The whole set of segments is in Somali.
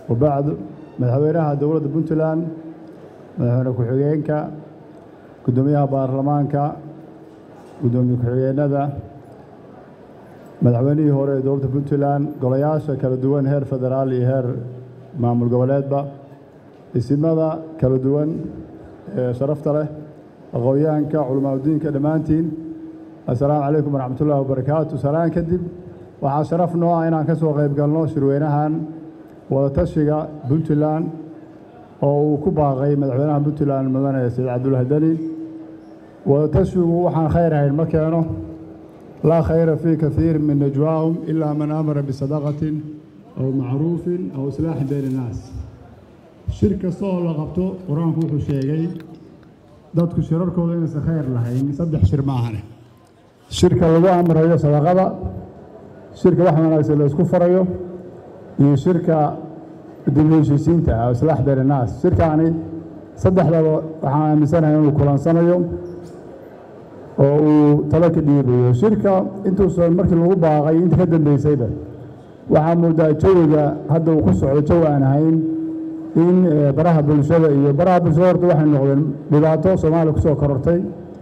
wabacdu madaxweynaha dowladda puntland madaxweyne ku-xigeenka guddoomiyaha baarlamaanka guddoomiye ku-xigeenada madaxweynihii hore ee dowladda puntland golayaasha kala duwan heer federaal iyo heer maamul goboleedba isimada kala duwan ee sharafta leh aqoonyahanka culamaadudiinka dhammaantiin assalaamu calaykum waraxmatullahi wabarakaatu salaan kadib waxaa sharaf noo ah inaan ka soo qayb galno shirweynahan wadatashiga puntland oo uu ku baaqay madaxweynaha puntland mudane saciid cabdullahi deni wadatashigu waxaan khayr ahayn ma keeno laa khayra fii kaiir min najwaahum ilaa man amara bisadaqatin aw macruufin aw islaaxin bayna innaas shir kasta oo la qabto qur-aanku wuxuu sheegay dadku shirarkooda inaysan khayr lahayn saddex shir ma ahane shirka lagu amrayo sadaqada shirka wax wanaagsan la isku farayo iyo shirka dib u heshiisiinta ah islaax bayna innaas shirkaani saddexdaba waxaan aaminsanahay inuu kulansanayo oo uu talo ka dhiibayo shirka intuusan markii lagu baaqay inta ka dambeysayba waxaa moodaa jawiga hadda uu ku socdo jawi aan ahayn in baraha bulshada iyo baraha bulshada horta waxay noqdeen dhibaato soomaaliya kusoo korortay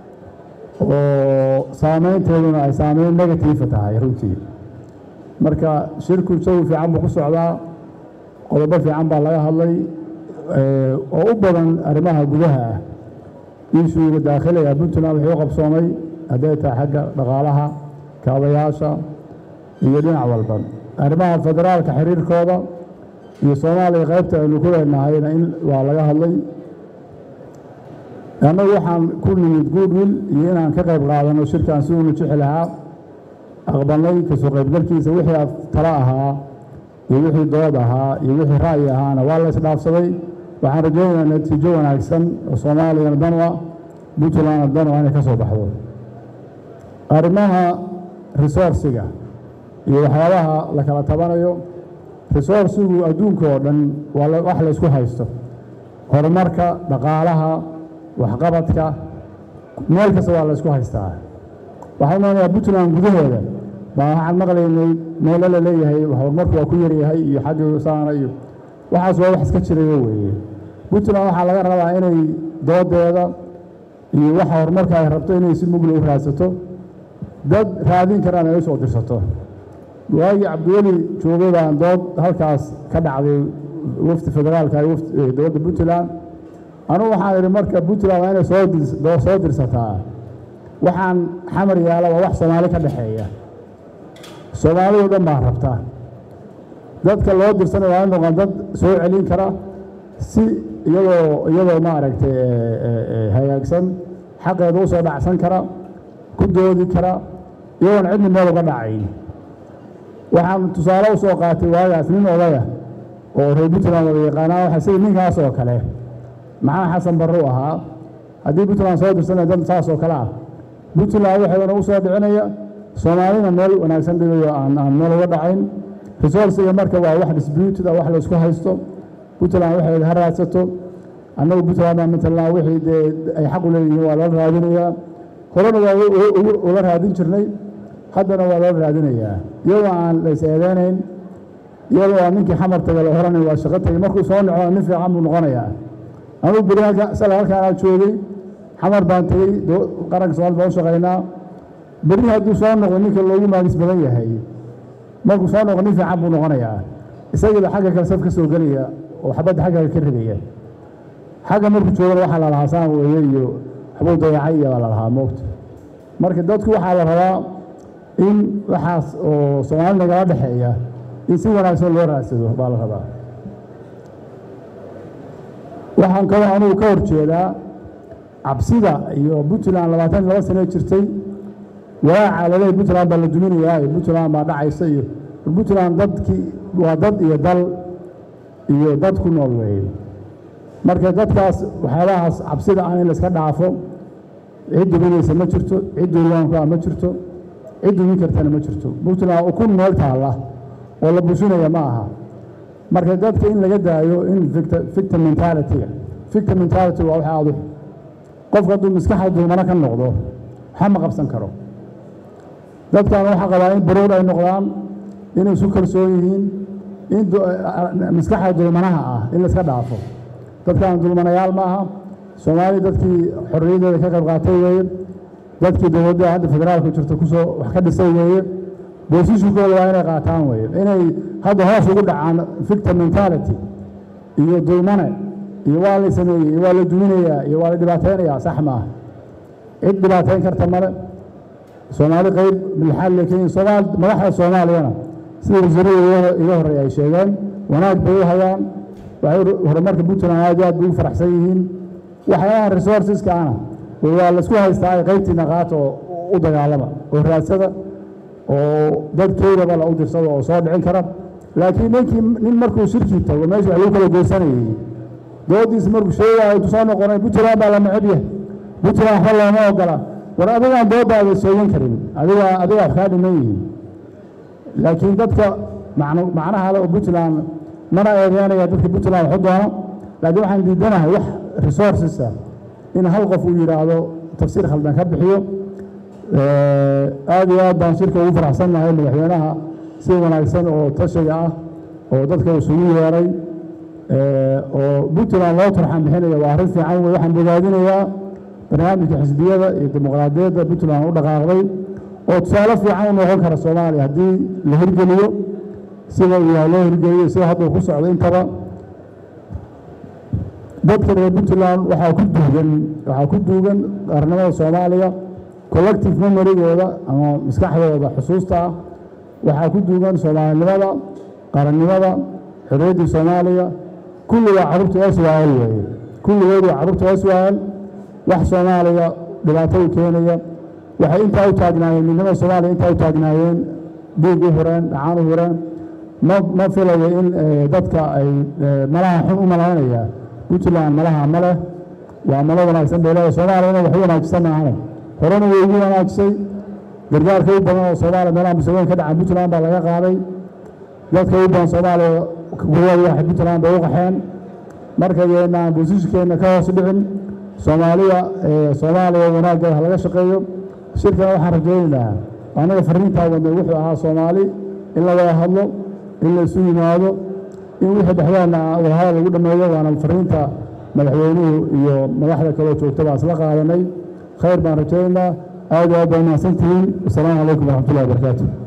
oo saameynteeduna ay saameyn negatiifa tahay runtii marka shirku jawi fiican buu ku socdaa qodobo fiican baa laga hadlay oo u badan arrimaha gudaha ah iishuuga daakhiliga puntland wuxuu u qabsoomay hadday tahay xagga dhaqaalaha kaabayaasha iyo dhinac walba arrimaha federaalka xiriirkooda iyo soomaaliya qaybta aynu ku leenahayna in waa laga hadlay annagu waxaan ku nimid goodwill iyo inaan ka qayb qaadano shirkan si uuna jixi lahaa aqbalnay kasoo qaybgalkiisa wixii talo ahaa iyo wixii dood ahaa iyo wixii ra'yi ahaana waa la isdhaafsaday waxaan rajaynayaa natiijo wanaagsan oo soomaaliyana dan u ah puntlandna dan u ah inay ka soo baxdo arrimaha resourciga iyo waxyaabaha la kala tabanayo resourcigu adduunka oo dhan waa wax la isku haysto horumarka dhaqaalaha waxqabadka meel kasta waa la isku haystaa waxaan umanayaa puntland gudaheeda baa waxaan maqlaynay meelo la leeyahay horumarku waa ku yaryahay iyo xagga saana iyo waxaas waa wax iska jirayo weeye puntland waxaa laga rabaa inay doodeeda iyo waxa horumarka ay rabto inay si mugla u raadsato dad raadin karaan ay u soo dirsato waagii cabdiweli joogay baan dood halkaas ka dhacday wafdi federaalka dowladda puntland anugu waxaan idhi marka puntland waa inay soo dirsataa waxaan xamar yaala waa wax soomaali ka dhexeeya soomaalidu dhan baa rabta dadka loo dirsanay waa in noqon dad soo celin kara si iyadoo iyadoo maaragtay hagaagsan xaqeeda u soo dhacsan kara ku doodi kara iyagoon cidni meel uga dhacayn waxaan tusaale u soo qaatay waagaas nin odaya oo reer puntland wada yaqaanaa waxa sida ninkaas oo kale maxaa xasan barre u ahaa haddii puntland soo dirsanaya dad saas oo kale ah puntland waxeedana u soo dhicinaya soomaalina meel wanaagsan dhigayo aan aan meel uga dhacayn resourciga marka waa wax disputed ah wax la isku haysto puntland waxeeda ha raadsato annagu puntland baa matalan wixii dee ay xaq u leeyihiin waa lala raadinayaa horena waa ula raadin jirnay haddana waa lala raadinayaa iyadoo aan la is eedeynayn iyadoo aan ninkii xamar taga la oranayn waa shaqo tagay markuu soo noco nin fiican buu noqonayaa anugu beri sala halkaan aan joogay xamar baan tegey qaranka somaali baan u shaqaynaa beri hadduu soo noqdo ninka loogu maagis badan yahay markuu soo noqo nin fiican buu noqonayaa isagiiba xagga kale saf ka soo gelaya oo xabadda xagga ka ridaya xagga markuu joogana waxaa la lahaa saan weeye iyo waxbuu dayacay iyo baa la lahaa moogta marka dadku waxaa la rabaa in waxaas oo soomaali nagala dhexeeya in si wanaagsan loo raadsado baa la rabaa waxaan kaloo anugu ka hor jeedaa cabsida iyo puntland labaatan laba sane jirtay walaaca laleeyahy puntland baa la duminayaa iyo puntland baa dhacaysa iyo puntland dadkii waa dad iyo dal iyo dad ku nool weeye marka dadkaas waxyaabahaas cabsida ah in la iska dhaafo cid duminaysa ma jirto cid duulaanku ah ma jirto cid dumin kartana ma jirto puntland ukun meel taalla oo la bushinaya ma aha marka dadka in laga daayo in victim mentality-ga victim mentality waa wax aadu qofku hadduu maskaxda dulmano ka noqdo waxa ma qabsan karo dadkan waxaa qabaa in baruur ay noqdaan inay isu kalsoon yihiin in maskaxda dulmanaha ah in laiska dhaafo dadkan dulmanayaal ma aha soomaali dadkii xorriyaddeeda ka qayb qaatay weeye dadkii dowladda hadda federaalku jirta kusoo wax ka dhisay weeye boosishinkooda waa inay qaataan weeye inay hadda hoos ugu dhacaan victim mentality iyo dulmane iyo waa la sameeyey iyo waa la duminayaa iyo waa la dhibaataynayaa sax maaha cid dhibaatayn karta male soomaali qayb milxaad leekeyin soomaal madaxda soomaaliyana sida wasiirada iga horreeya ay sheegeen wanaag bay u hayaan waxay horumarka puntland aad iyo aad bay ugu faraxsan yihiin waxyaalaha resourceska ana waa laisku haystaa ay qaybtiina qaata oo u dagaalama oo raadsada oo dadkeydaba la u dirsado oo soo dhicin kara laakiin ninkii nin markuu shirkii tago meesha wax lagu kala goosanayay doodiisa markuu sheegaayo intu soo noqonay puntland baa la neceb yahay puntland waxba looma ogola war adigaan doodaada soogan karin adiga adiga wax kaa dhiman yihiin laakiin dadka macnaha le oo puntland mana eedeynaya dadka puntland waxu doono laakiin waxaan diidanahay wax resourcesa in hal qof uu yidhaahdo tafsiir khaldan ka bixiyo aad iyo aad baan shirka ugu faraxsannahay madaxweynaha si wanaagsan oo tashiga ah oo dadka isugu yeeray oo puntland loo turxan bixinaya waa arrin fiican wey waxaan bogaadinayaa barnaamijka xisbiyada iyo dimuqraadiyadda puntland u dhaqaaqday oo tusaale fiican u noqon kara soomaaliya haddii la hirgeliyo sida uu yahay loo hirgeliyo sida hadduu ku socdo intaba dadka reer puntland waxaa ku duugan waxaa ku duugan qarnimada soomaaliya collective memorygooda ama maskaxdooda xusuusta ah waxaa ku duugan soomaalinimada qarannimada xorriyaddii soomaaliya kulli waa carruurta swl weeye kulligood waa carruurta swl wax soomaaliya dhibaato u keenaya waxay intaa u taagnaayeen midnimada soomaaliya intaa u taagnaayeen dhiig u hureen dhacaan u hureen ma ma filayo in dadka ay malaha xun u malaynaya puntland malaha ma leh waa malo wanaagsan bay leedahay soomaaliyana wax u wanaajisan maahane horena way ugu wanaajisay gargaarka u badan oo soomaaliya meelaha musiibooyin ka dhacan puntland baa laga qaaday dadka u badan soomaaliya kuwada waxay puntland bay u qaxeen marka yeennaan boosishkeenna ka hoos dhicin soomaaliya soomaaliya wanaaggeeda ha laga shaqeeyo shirkana waxaan rajaynaynaa anaga fariintaa wadnay wuxuu ahaa soomaali in la wada hadlo in la isu yimaado in wixii dhexdeena wadahadal lagu dhammeeyo waana fariinta madaxweynuhu iyo madaxda kaloo joogta baan isla qaadanay khayr baan rajaynaynaa aad iyo aad baa mahadsantihiin wasalaamu calaykum waraxmatullahi wabarakaatu